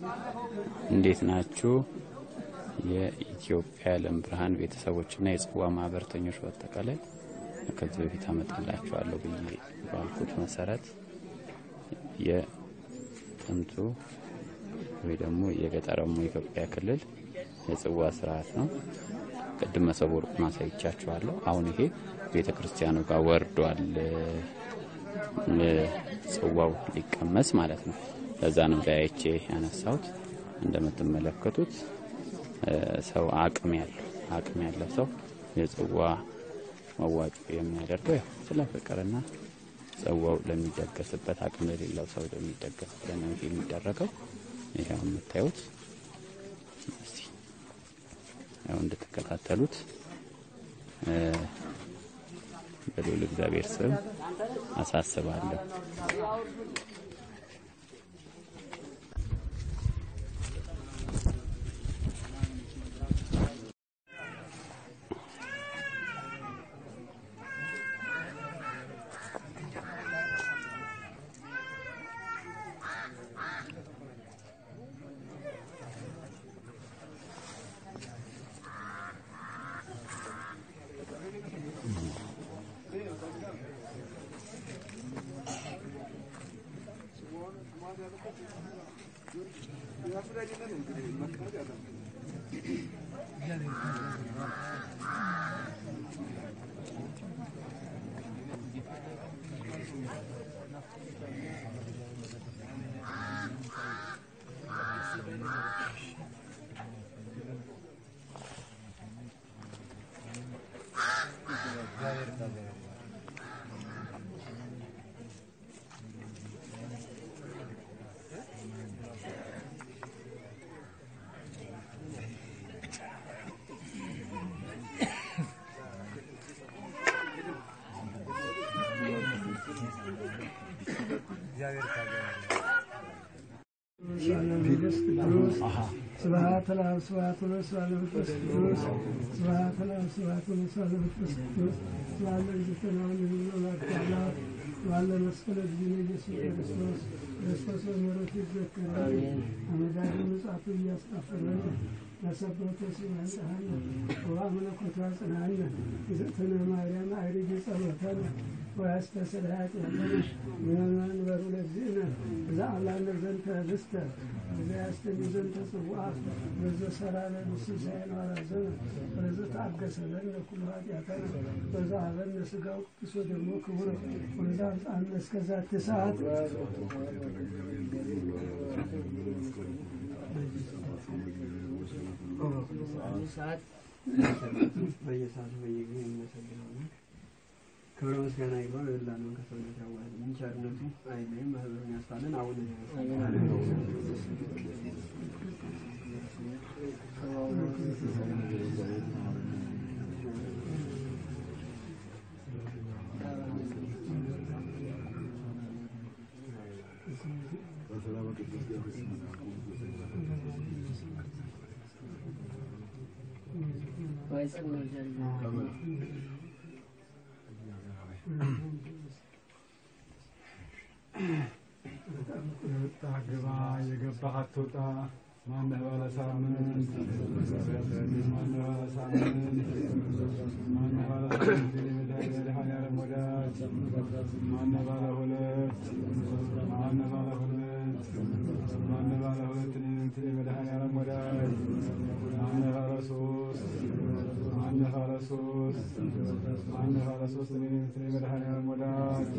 እንዴት ናችሁ? የኢትዮጵያ የዓለም ብርሃን ቤተሰቦችና የጽዋ ማህበረተኞች በአጠቃላይ ከዚህ በፊት አመጣላችኋለሁ ብዬ ባልኩት መሰረት የጥንቱ ወይ ደግሞ የገጠራሙ የኢትዮጵያ ክልል የጽዋ ስርዓት ነው። ቅድም መሶበ ወርቁን አሳይቻችኋለሁ። አሁን ይሄ ቤተ ክርስቲያኑ ጋር ወርዷል። ጽዋው ሊቀመስ ማለት ነው። ለዛ ነው ለያይቼ ያነሳሁት። እንደምትመለከቱት ሰው አቅም ያለው አቅም ያለው ሰው የጽዋ መዋጮ የሚያደርገው ያው ስለ ፍቅርና ጽዋው ለሚደገስበት አቅም ለሌለው ሰው ለሚደገስበት ነው ይሄ የሚደረገው። ይሄው የምታዩት እስቲ ያው እንድትከታተሉት በልዑል እግዚአብሔር ስም አሳስባለሁ። ስብሐት ለአብ ስብሐት ወወልድ ስብሐት ለመንፈስ ቅዱስ ስብሐት ለአብ ስብሐት ወወልድ ስብሐት ለመንፈስ ቅዱስ ስብሐት ለእግዝእትነ ወለወላዲተ አምላክ ስብሐት ለመስቀለ እግዚእነ ኢየሱስ ክርስቶስ ክርስቶስ በምሕረቱ ይዘከረን አመዳዱ ምጽአቱ እያስጣፈረን ለሰበተ ሲመንጽሐነ ወአምልኮቱ ያጽናነ እግዝእትነ ማርያም አዕርጊ ጸሎተነ ወያስተስርይ ኃጢአተነ ወመንበሩ ለእግዚእነ ዘአምላነ ዘንተ ህብስተ ዘያስተኒ ዘንተ ጽዋዐ ወዘሠራ ለነ ሲሳየነ ወራዘነ ወዘተአገሠ ለነ ኩሉ ኃጢአተነ ወዘሀበነ ሥጋው ቅዱስ ወደሙ ክቡር ወዘአብጽሐነ እስከ ዛቲ ሰዓት ሰዓት በየሰዓቱ በየጊዜው የሚመሰግነው ክብረ ምስጋና ይግባው የላነውን ከሰውነት ያዋህድ ምን ቸርነቱ አይለይም። ማህበሩን ያስፋልን። አሁን የወጣ ግባ የገባህ አትውጣ። ማነህ ባለ ሳምንት ማነህ ባለ ሳምንት ማነህ ባለ ሳምንት የመድኃኒዓለም ወዳጅ ማነህ ባለ ሁለት ማነህ ባለ ሁለት ማነህ ባለ ሁለት እንትን የመድኃኒዓለም ወዳጅ ማነህ ባለ ሶስት ማነህ ባለ ሶስት ማነህ ባለ ሶስት እንትን የመድኃኒዓለም ወዳጅ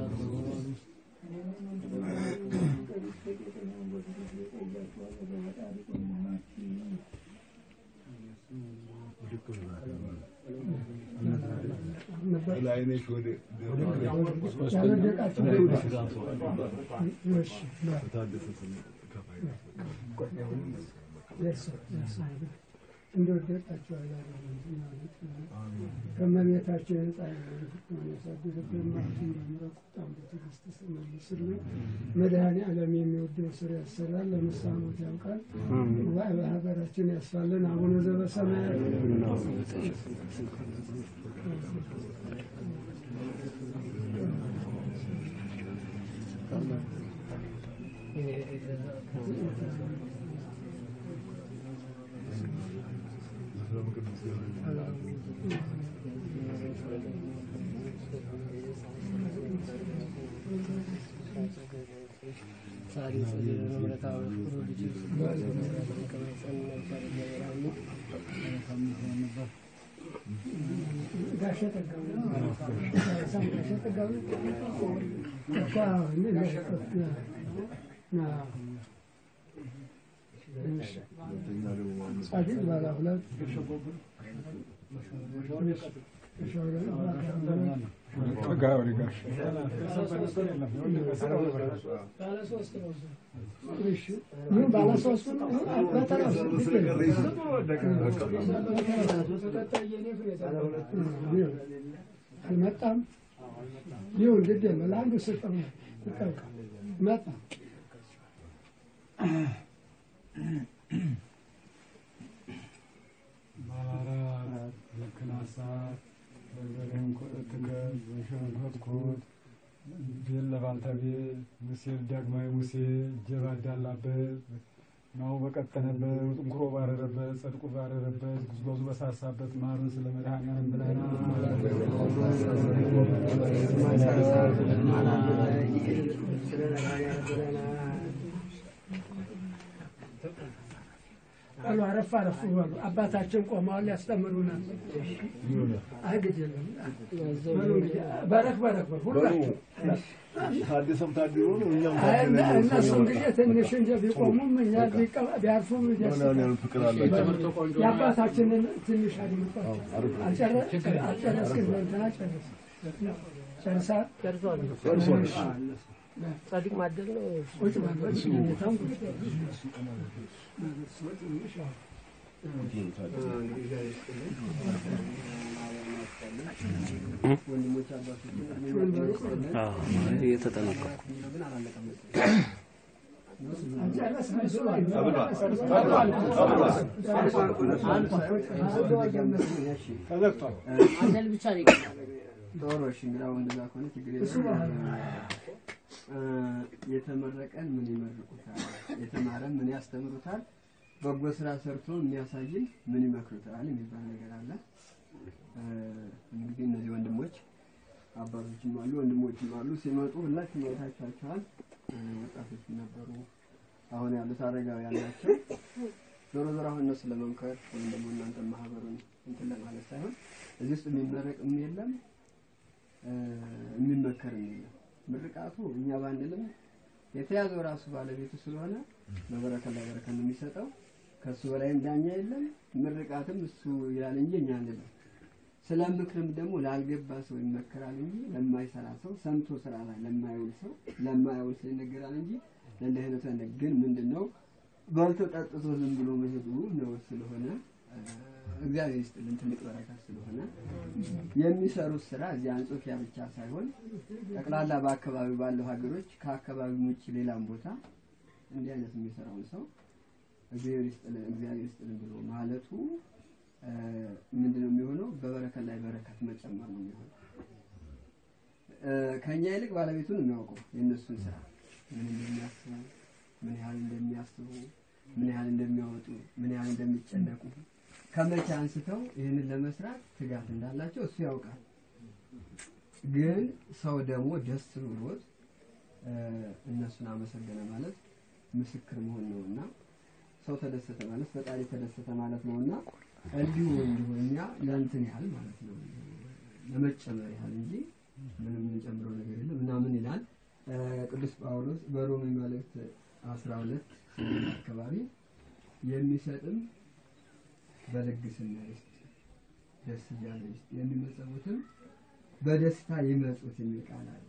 እንደወደቃቸው ከመቤታቸው የነጻ ያሳድርብን ማለት እንደምረቁ ጣም በትዕግስት ስመልስልን መድኃኔ ዓለም የሚወደው ስር ያሰራል፣ ለንስሐ ሞት ያውቃል። በሀገራችን ያስፋልን። አቡነ ዘበሰማያት ጋሼ ጠጋቡ ሳም ጋሼ ጠጋቡ እኮ አሁን ለሽቆት ና ጻድቅ ባለ ሁለት ጠጋ ወደ ጋሽ መጣም ይሁን ግድ የለም ለአንዱ ስጠው ይጠብቃል መጣ ማራት ዝክናሳት በርበሬን ኮእትከ ዘሸንኮትኮት ቤል ለባልተቤል ሙሴ ዳግማዊ ሙሴ እጀባ ዳላበት ናው በቀጠነበት ጥንኩሮ ባረረበት ጸድቁ ባረረበት ጉዝጓዙ በሳሳበት ማሩን ስለ መድኃኒዓለም አሉ አረፍ አረፍ በሉ። አባታችን ቆመዋል ያስተምሩናል። አይ ግድ የለም በሉ እንግዲህ በረክ በረክ በሉ ሁላችሁ። ታደሰም ታድሮ ነው እኛም አይ እነ- እነሱም ጊዜ ትንሽ እንጂ ቢቆሙም እኛ ቢቀ- ቢያርፉም ደስ ያን ፍቅር አላቸው። የአባታችንን ትንሽ አድምጧቸው። አልጨረ- አልጨረስክም? እንትና ጨረስ ጨርሳ ጻድቅ ማደል ነው። ቁጭ በል ሁኔታውን ቁጭ በል። አልጨረስክም? እሱ ተዘግቷል። ማደል ብቻ ነው የቀረው። ዶሮ እሺ፣ እንግዲያው እንደዛ ከሆነ ችግር እሱ የለም። ባህል እ፣ የተመረቀን ምን ይመርቁታል? የተማረን ምን ያስተምሩታል? በጎ ስራ ሰርቶ የሚያሳይን ምን ይመክሩታል የሚባል ነገር አለ። እ፣ እንግዲህ እነዚህ ወንድሞች አባቶችም አሉ ወንድሞችም አሉ። ሲመጡ ሁላችሁም አይታችኋቸዋል። እ፣ ወጣቶችም ነበሩ፣ አሁን ያሉት አረጋውያን ናቸው። ዞሮ ዞሮ አሁን እነሱ ለመምከር ወይም ደግሞ እናንተ ማህበሩን እንትን ለማለት ሳይሆን እዚህ ውስጥ የሚመረቅም የለም እ፣ የሚመከርም የለም። ምርቃቱ እኛ ባንልም የተያዘው ራሱ ባለቤቱ ስለሆነ በበረከት ላይ በረከት ነው የሚሰጠው። ከእሱ በላይም ዳኛ የለም። ምርቃትም እሱ ይላል እንጂ እኛ አንልም። ስለ ምክርም ደግሞ ላልገባ ሰው ይመከራል እንጂ ለማይሰራ ሰው ሰምቶ ስራ ላይ ለማይውል ሰው ለማያውል ሰው ይነገራል እንጂ ለእንዲህ አይነቱ አይነ- ግን ምንድን ነው በልቶ ጠጥቶ ዝም ብሎ መሄዱ ነውር ስለሆነ እ፣ እግዚአብሔር ይስጥልን ትልቅ በረከት ስለሆነ የሚሰሩት ስራ እዚህ አንጾኪያ ብቻ ሳይሆን ጠቅላላ በአካባቢው ባለው ሀገሮች ከአካባቢው ውጭ ሌላም ቦታ እንዲህ አይነት የሚሰራውን ሰው እግዚአብሔር ይስጥልን እግዚአብሔር ይስጥልን ብሎ ማለቱ እ፣ ምንድን ነው የሚሆነው? በበረከት ላይ በረከት መጨመር ነው የሚሆነው። እ፣ ከእኛ ይልቅ ባለቤቱን የሚያውቀው የእነሱን ስራ ምን እንደሚያስቡ፣ ምን ያህል እንደሚያስቡ፣ ምን ያህል እንደሚያወጡ፣ ምን ያህል እንደሚጨነቁ ከመቼ አንስተው ይህንን ለመስራት ትጋት እንዳላቸው እሱ ያውቃል። ግን ሰው ደግሞ ደስ ብሎት እ፣ እነሱን አመሰገነ ማለት ምስክር መሆን ነውና ሰው ተደሰተ ማለት ፈጣሪ ተደሰተ ማለት ነውና እንዲሁ እንዲሁ እኛ ለእንትን ያህል ማለት ነው ለመጨመር ያህል እንጂ ምንም የምንጨምረው ነገር የለም እና ምን ይላል እ፣ ቅዱስ ጳውሎስ በሮሜ መልእክት አስራ ሁለት አካባቢ የሚሰጥም በልግስና ይስጥ ደስ እያለ ይስጥ የሚመጸውትም በደስታ ይመጹት የሚል ቃል አለ።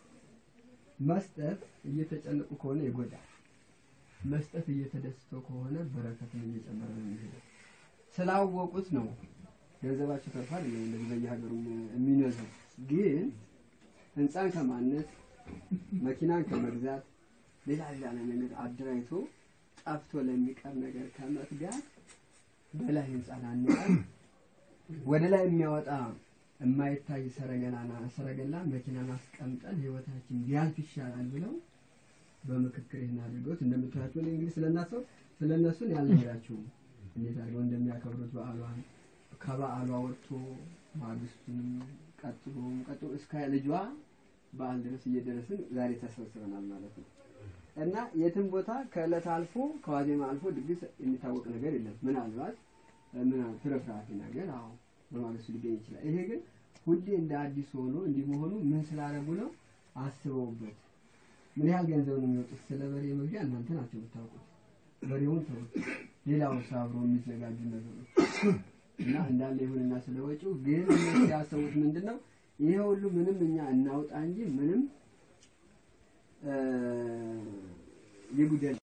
መስጠት እየተጨነቁ ከሆነ ይጎዳል። መስጠት እየተደስተው ከሆነ በረከትን እየጨመረ ነው የሚሄደው። ስላወቁት ነው ገንዘባቸው ተርፏል አይደለም እንደዚህ በየሀገሩ የሚነዙ ግን ህንፃን ከማነጽ መኪናን ከመግዛት ሌላ ሌላ ነገር አደራጅቶ ጠፍቶ ለሚቀር ነገር ከመትጋት በላይ ህንፃን አንጻር ወደ ላይ የሚያወጣ የማይታይ ሰረገላና ሰረገላን መኪናን አስቀምጠን ህይወታችን ቢያልፍ ይሻላል ብለው በምክክር ይህን አድርገውት እንደምታያቸው እኔ እንግዲህ ስለናሰው ስለነሱን ያልነግራችሁም እንዴት አድርገው እንደሚያከብሩት በዓሏን ከበዓሏ ወጥቶ ማግስቱንም ቀጥሎም ቀጥሎ እስከ ልጇ በዓል ድረስ እየደረስን ዛሬ ተሰብስበናል ማለት ነው። እና የትም ቦታ ከዕለት አልፎ ከዋዜማ አልፎ ድግስ የሚታወቅ ነገር የለም። ምናልባት ምን ፍርፍራፊ ነገር አዎ በማግስቱ ሊገኝ ይችላል። ይሄ ግን ሁሌ እንደ አዲስ ሆኖ እንዲህ መሆኑ ምን ስላደረጉ ነው? አስበውበት ምን ያህል ገንዘብ ነው የሚወጡት? ስለ በሬ መግዣ እናንተ ናቸው የምታውቁት። በሬውን ተውት፣ ሌላውን አብሮ የሚዘጋጁ ነገሮች እና እንዳለ ይሁንና ስለ ወጪው ግን እነሱ ያሰቡት ምንድን ነው? ይሄ ሁሉ ምንም እኛ እናውጣ እንጂ ምንም ይጉደል